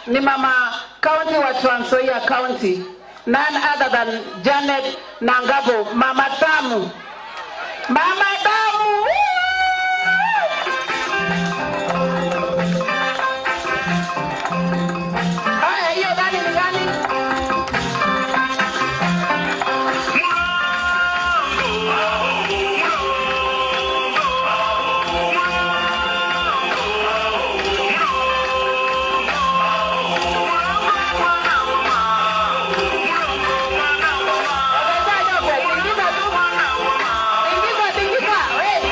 ni mama county wa Trans Nzoia County, none other than Janet Nangabo, mama tamu, mama tamu. Woo! Haya, hiyo gani ni gani? Ongeza yote, tingiza tu. Tingiza, tingiza. Hey.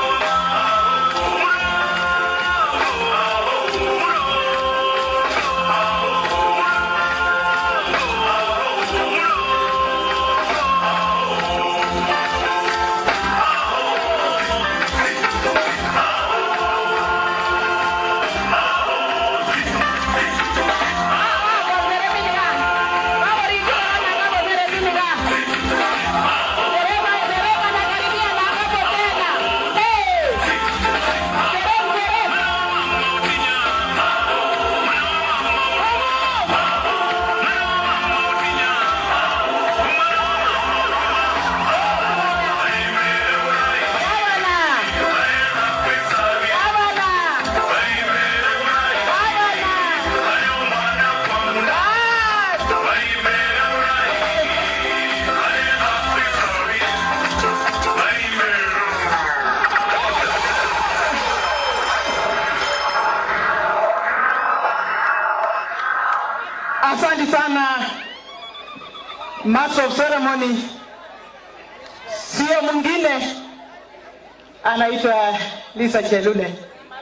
Asante sana Master of Ceremony, sio mwingine anaitwa Lisa Chelule,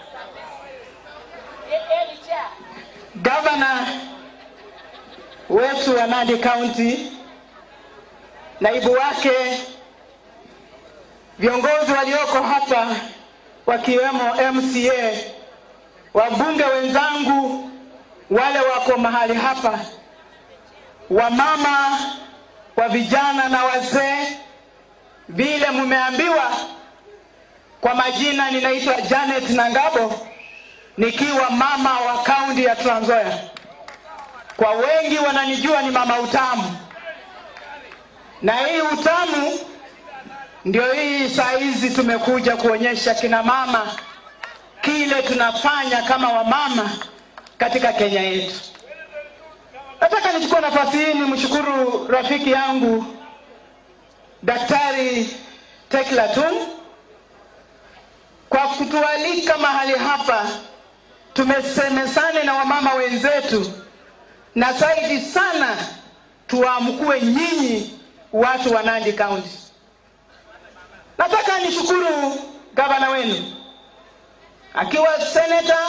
gavana wetu wa Nandi County, naibu wake, viongozi walioko hapa wakiwemo MCA, wabunge wenzangu wale wako mahali hapa, wamama wa vijana na wazee, vile mmeambiwa. Kwa majina ninaitwa Janet Nangabo, nikiwa mama wa kaunti ya Trans Nzoia. Kwa wengi wananijua ni mama utamu, na hii utamu ndio hii saa hizi tumekuja kuonyesha kina mama kile tunafanya kama wamama katika Kenya yetu. Nataka nichukue nafasi hii nimshukuru rafiki yangu Daktari Tekla Tun kwa kutualika mahali hapa, tumesemesane na wamama wenzetu, na zaidi sana tuwaamkue nyinyi watu wa Nandi County. Nataka nishukuru gavana wenu akiwa seneta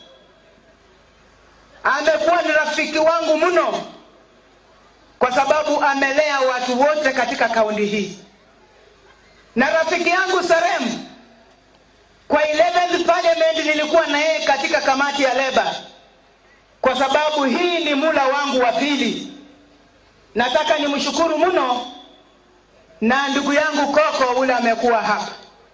amekuwa ni rafiki wangu mno kwa sababu amelea watu wote katika kaunti hii, na rafiki yangu Sarem kwa 11th parliament nilikuwa na yeye katika kamati ya leba, kwa sababu hii ni mula wangu wa pili. Nataka nimshukuru mno, na ndugu yangu Koko ule amekuwa hapa.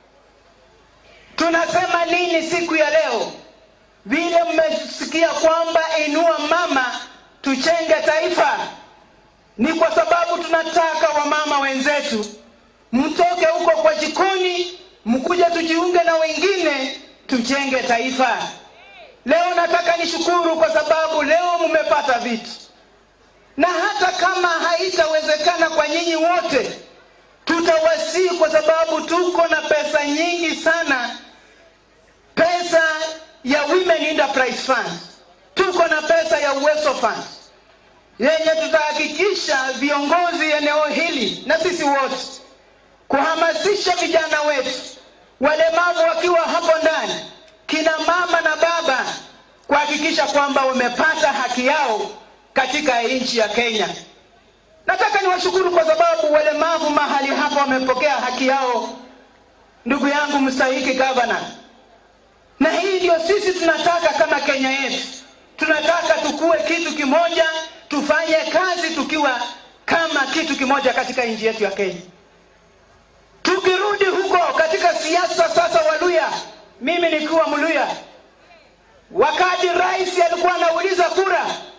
Tunasema nini siku ya leo? vile mmesikia kwamba inua mama tuchenge taifa, ni kwa sababu tunataka wamama wenzetu mtoke huko kwa jikoni, mkuje tujiunge na wengine tuchenge taifa. Leo nataka nishukuru kwa sababu leo mmepata vitu, na hata kama haitawezekana kwa nyinyi wote, tutawasii kwa sababu tuko na pesa nyingi sana, pesa ya Women Enterprise Fund, tuko na pesa ya Uwezo Fund yenye tutahakikisha viongozi eneo hili na sisi wote kuhamasisha vijana wetu walemavu wakiwa hapo ndani, kina mama na baba, kuhakikisha kwamba wamepata haki yao katika nchi ya Kenya. Nataka niwashukuru kwa sababu walemavu mahali hapa wamepokea haki yao, ndugu yangu mstahiki gavana na hii ndio sisi tunataka kama Kenya yetu. Tunataka tukue kitu kimoja, tufanye kazi tukiwa kama kitu kimoja katika nchi yetu ya Kenya. Tukirudi huko katika siasa sasa, Waluya, mimi nikiwa Mluya, wakati rais alikuwa anauliza kura,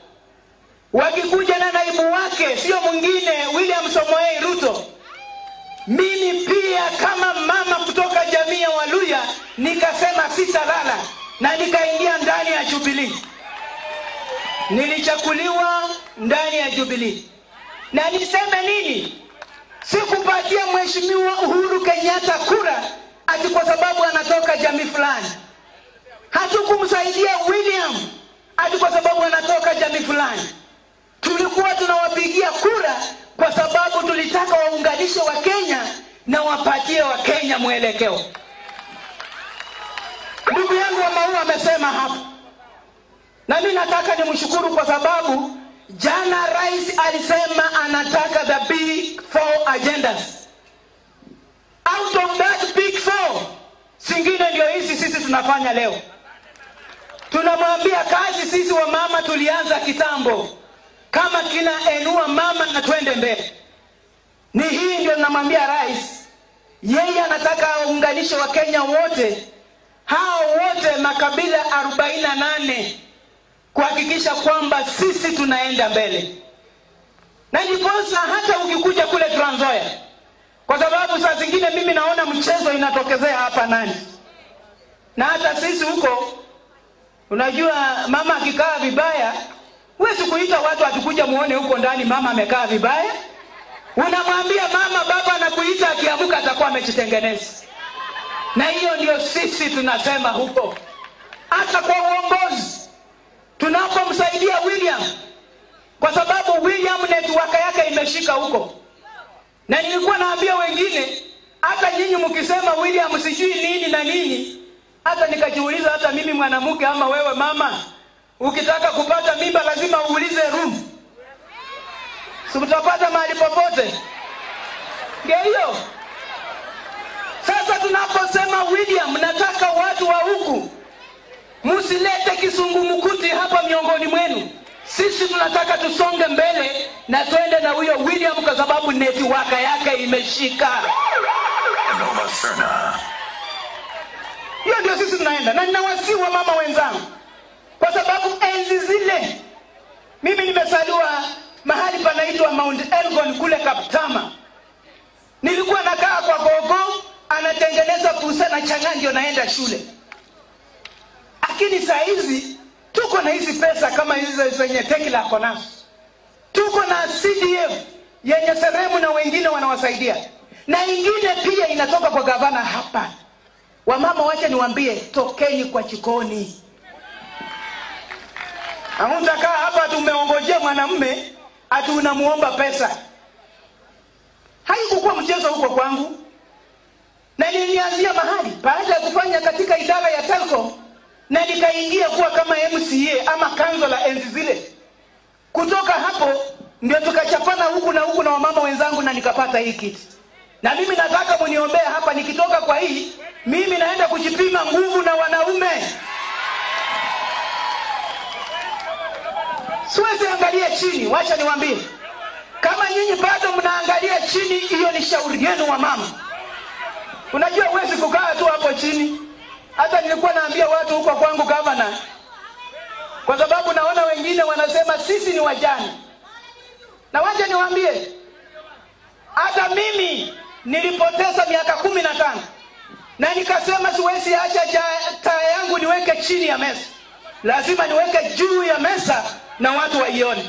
wake sio mwingine William Samoei Ruto. Mimi pia kama mama kutoka jamii ya Waluya nikasema sitalala na nikaingia ndani ya Jubilee. Nilichakuliwa ndani ya Jubilee, na niseme nini? Sikupatia mheshimiwa Uhuru Kenyatta kura ati kwa sababu anatoka jamii fulani. Hatukumsaidia William ati kwa sababu anatoka jamii fulani. Tulikuwa tunawapigia kura kwa sababu tulitaka waunganishe Wakenya na wapatie Wakenya mwelekeo. Ndugu yangu wa Maua amesema hapa, na mimi nataka nimshukuru kwa sababu jana rais alisema anataka the big four agendas. Out of that big four, zingine ndio hizi sisi tunafanya leo. Tunamwambia kazi sisi wa mama tulianza kitambo, kama kina enua mama na twende mbele. Ni hii ndio namwambia rais, yeye anataka aunganishe Wakenya wote hao wote makabila 48 kuhakikisha kwamba sisi tunaenda mbele, na ndiposa hata ukikuja kule Trans Nzoia, kwa sababu saa zingine mimi naona mchezo inatokezea hapa nani, na hata sisi huko, unajua mama akikaa vibaya, huwezi kuita watu atukuja muone huko ndani mama amekaa vibaya. Unamwambia mama, baba anakuita, akiamuka atakuwa amejitengeneza na hiyo ndio sisi tunasema huko, hata kwa uongozi tunapomsaidia William, kwa sababu William network yake imeshika huko, na nilikuwa naambia wengine, hata nyinyi mkisema William sijui nini na nini, hata nikajiuliza, hata mimi mwanamke ama wewe mama, ukitaka kupata mimba lazima uulize room, si mtapata mahali popote? Ndio hiyo. Sasa tunaposema William, nataka watu wa huku msilete kisungumkuti hapa miongoni mwenu. Sisi tunataka tusonge mbele na twende na huyo William kwa sababu netiwaka yake imeshika. Noma Serna. Hiyo ndio sisi tunaenda, na ninawasihi wa mama wenzangu, kwa sababu enzi zile mimi nimezaliwa mahali panaitwa Mount Elgon kule Kaptama. Nilikuwa nakaa kwa gogo anatengeneza pusa na chang'aa ndio naenda shule. Lakini saa hizi tuko na hizi pesa kama hizi zenye Tekla ako nazo, tuko na CDF yenye Seremu na wengine wanawasaidia, na ingine pia inatoka kwa gavana hapa. Wamama, wacha niwaambie, tokeni kwa chikoni. Hamtakaa hapa tumeongojea mwanamume ati unamuomba pesa. Haikukuwa mchezo huko kwangu na nilianzia mahali baada ya kufanya katika idara ya Telco na nikaingia kuwa kama MCA ama kanzola enzi zile. Kutoka hapo ndio tukachapana huku na huku na wamama wenzangu na nikapata hii kiti, na mimi nataka muniombee hapa. Nikitoka kwa hii, mimi naenda kujipima nguvu na wanaume. Siwezi angalia chini. Wacha niwaambie, kama nyinyi bado mnaangalia chini, hiyo ni shauri yenu wa mama. Unajua huwezi kukaa tu hapo chini. Hata nilikuwa naambia watu huko kwangu gavana, kwa sababu naona wengine wanasema sisi ni wajane, na wacha niwaambie, hata mimi nilipoteza miaka kumi na tano na nikasema siwezi acha ja- taa yangu niweke chini ya meza, lazima niweke juu ya meza na watu waione.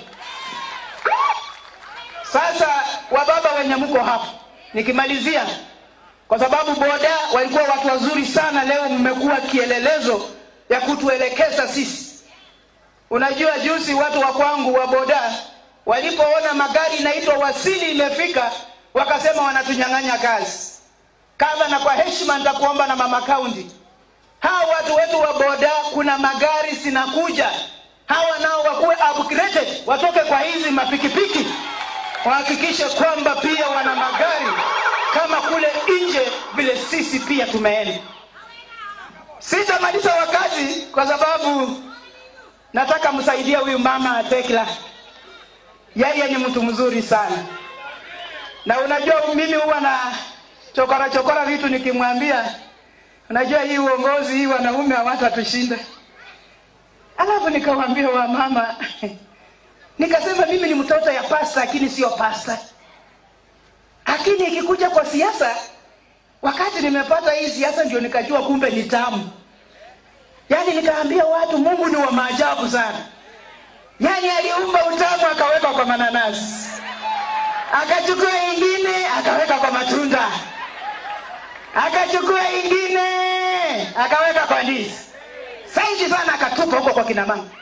Sasa wababa wenye mko hapo, nikimalizia kwa sababu boda walikuwa watu wazuri sana. Leo mmekuwa kielelezo ya kutuelekeza sisi. Unajua, juzi watu wa kwangu wa boda walipoona magari inaitwa Wasili imefika, wakasema wanatunyang'anya kazi. Kama na kwa heshima nitakuomba na mama kaunti, hawa watu wetu wa boda, kuna magari zinakuja, hawa nao wakuwe upgraded, watoke kwa hizi mapikipiki, wahakikishe kwamba pia wana magari kama kule nje vile sisi pia tumeenda. Sitamaliza wakati kwa sababu nataka msaidia huyu mama Tekla. Yeye ni mtu mzuri sana, na unajua mimi huwa na chokora chokora vitu nikimwambia, unajua hii uongozi hii wanaume hawatatushinda. Alafu nikamwambia wa mama nikasema mimi ni mtoto ya pasta lakini sio pasta lakini ikikuja kwa siasa wakati nimepata hii siasa ndio nikajua kumbe ni tamu yaani nikaambia watu mungu ni wa maajabu sana yaani aliumba utamu akaweka kwa mananasi akachukua ingine akaweka kwa matunda akachukua ingine akaweka kwa ndizi sainji sana akatupa huko kwa kina mama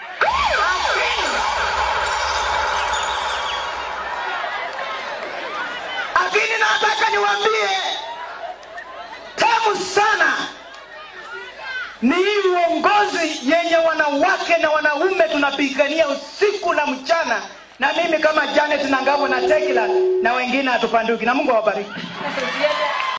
lakini nataka niwaambie tamu sana ni hii uongozi yenye wanawake na wanaume tunapigania usiku na mchana na mimi kama janet na ngavo na tekila na wengine hatupanduki na mungu awabariki